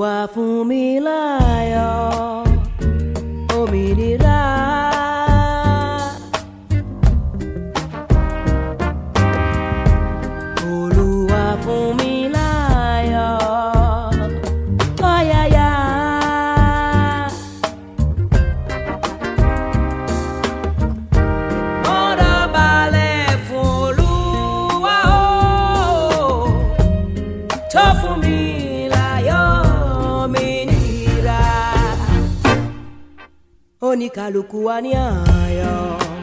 Olúwa fún mi láyọ̀ òmìnira. Olúwa fún mi láyọ̀ ọ̀yàyà. Ọ̀rọ̀ balẹ̀ fún Olúwa o tó fún mi láyọ̀ òmìnira. Oníkàlùkù wa ní ayọ̀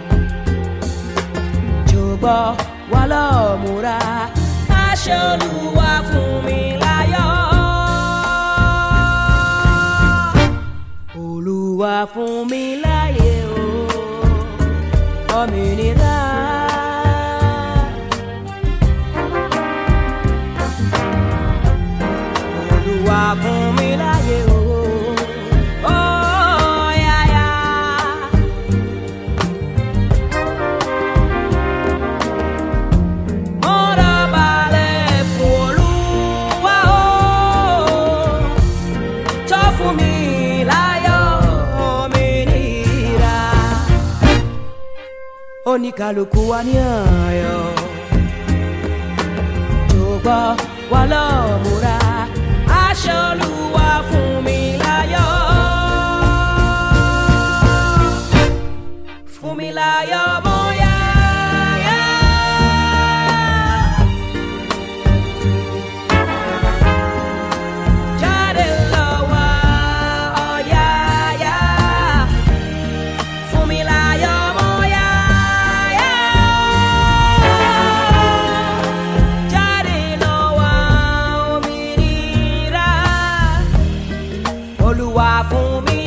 jọ̀gbọ́ wa lọ múra aṣọ Olúwa fún mi láyọ̀. Olúwa fún mi láyé o òmìnira. Olúwa fún mi láyé o. Oh, yeah, yeah. Ọ̀rọ̀ balẹ̀ fún Olúwa o, tó fún mi láyọ̀ òmìnira. Oníkàlùkù wa ní ayọ̀, jọ̀gbọ́ wa lọ múra, aṣọ Olúwa fún mi láyọ̀. Fún mi láyọ̀ mọ́ yáyá. Jáde lọ wá ọ̀yàyà. Fún mi láyọ̀ mọ́ yáyá. Jáde lọ wá òmìnira. Olúwa fún mi